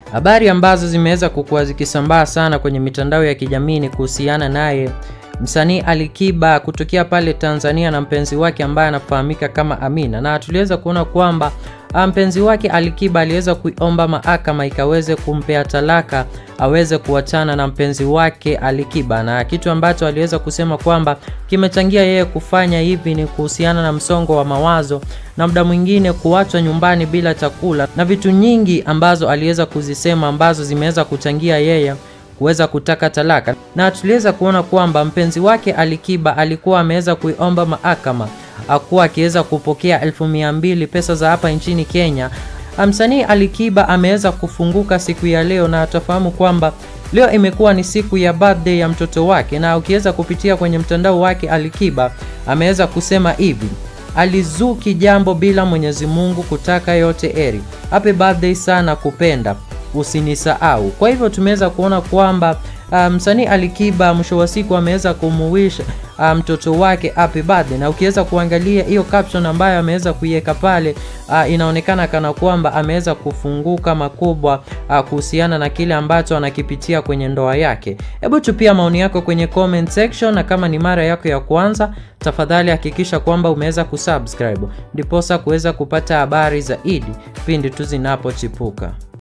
Habari ambazo zimeweza kukua zikisambaa sana kwenye mitandao ya kijamii ni kuhusiana naye msanii Alikiba kutokea pale Tanzania na mpenzi wake ambaye anafahamika kama Amina, na tuliweza kuona kwamba mpenzi wake Alikiba aliweza kuiomba mahakama ikaweze kumpea talaka aweze kuachana na mpenzi wake Alikiba, na kitu ambacho aliweza kusema kwamba kimechangia yeye kufanya hivi ni kuhusiana na msongo wa mawazo na muda mwingine kuachwa nyumbani bila chakula na vitu nyingi ambazo aliweza kuzisema ambazo zimeweza kuchangia yeye kuweza kutaka talaka, na tuliweza kuona kwamba mpenzi wake Alikiba alikuwa ameweza kuiomba mahakama akuwa akiweza kupokea elfu mia mbili pesa za hapa nchini Kenya. Msanii Alikiba ameweza kufunguka siku ya leo, na atafahamu kwamba leo imekuwa ni siku ya birthday ya mtoto wake, na ukiweza kupitia kwenye mtandao wake Alikiba ameweza kusema hivi alizuki jambo bila Mwenyezi Mungu kutaka yote eri. Happy birthday sana kupenda usinisahau. Kwa hivyo tumeweza kuona kwamba msanii um, Alikiba mwisho wa siku ameweza kumuwisha mtoto um, wake happy birthday, na ukiweza kuangalia hiyo caption ambayo ameweza kuiweka pale uh, inaonekana kana kwamba ameweza kufunguka makubwa uh, kuhusiana na kile ambacho anakipitia kwenye ndoa yake. Hebu tupia maoni yako kwenye comment section, na kama ni mara yako ya kwanza, tafadhali hakikisha kwamba umeweza kusubscribe ndiposa kuweza kupata habari zaidi pindi tu zinapochipuka.